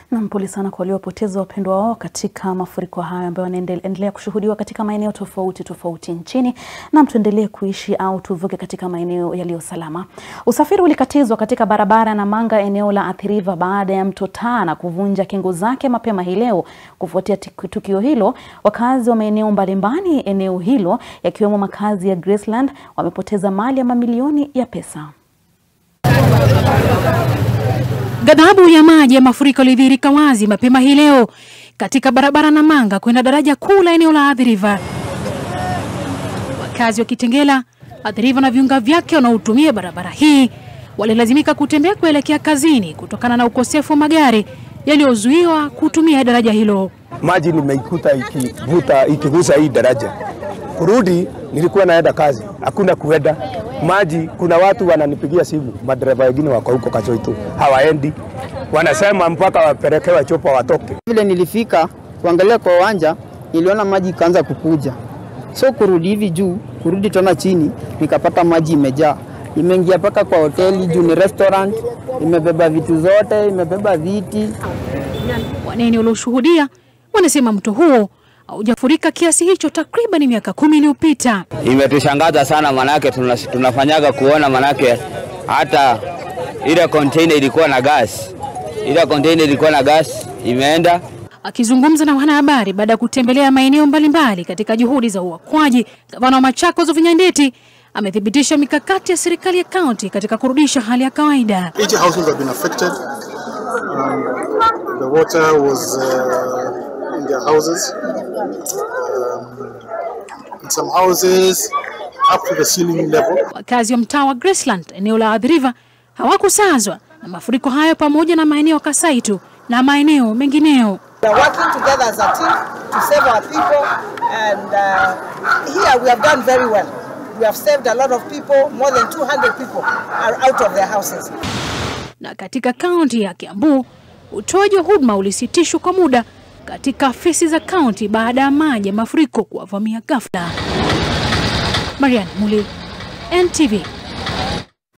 Nam, pole sana kwa waliopoteza wapendwa wao katika mafuriko hayo ambayo yanaendelea kushuhudiwa katika maeneo tofauti tofauti nchini. Nam, tuendelee kuishi au tuvuke katika maeneo yaliyo salama. Usafiri ulikatizwa katika barabara ya Namanga eneo la Athi River baada ya mto Tana kuvunja kingo zake mapema hii leo. Kufuatia tukio hilo, wakazi wa maeneo mbalimbali eneo hilo yakiwemo makazi ya Graceland wamepoteza mali ya mamilioni ya pesa. Ghadhabu ya maji ya mafuriko ilidhihirika wazi mapema hii leo katika barabara Namanga kwenda daraja kuu la eneo la Athi River. Wakazi wa Kitengela, Athi River na viunga vyake wanaotumia barabara hii walilazimika kutembea kuelekea kazini kutokana na ukosefu wa magari yaliyozuiwa kutumia daraja hilo. Maji nimeikuta ikivuta ikigusa hii daraja, kurudi nilikuwa naenda kazi, hakuna kuenda maji. Kuna watu wananipigia simu, madereva wengine wako huko Kachoito hawaendi, wanasema mpaka wapelekewe chopa watoke. Vile nilifika kuangalia kwa uwanja, niliona maji ikaanza kukuja, so kurudi hivi juu, kurudi tena chini, nikapata maji imejaa, imeingia mpaka kwa hoteli juu ni restaurant, imebeba vitu zote, imebeba viti. Wanene walioshuhudia wanasema mto huo haujafurika kiasi hicho takriban miaka kumi iliyopita. Imetushangaza sana manake tunafanyaga kuona manake hata ile container ilikuwa na gas, ile container ilikuwa na gas imeenda. Akizungumza na wanahabari baada ya kutembelea maeneo mbalimbali katika juhudi za uokoaji, gavana wa Machakos Wavinya Ndeti amethibitisha mikakati ya serikali ya kaunti katika kurudisha hali ya kawaida. 80 households have been affected. Um, the water was uh, in their houses. Um, in some houses up to the ceiling level. Wakazi wa mtaa wa Graceland eneo la Athi River hawakusazwa na mafuriko hayo pamoja na maeneo ya Kasaitu na maeneo mengineo. We are working together as a team to save our people and uh, here we have done very well. We have saved a lot of people, more than 200 people are out of their houses. Na katika kaunti ya Kiambu, utoaji wa huduma ulisitishwa kwa muda katika afisi za kaunti baada ya maji ya mafuriko kuwavamia ghafla. Marian Muli, NTV.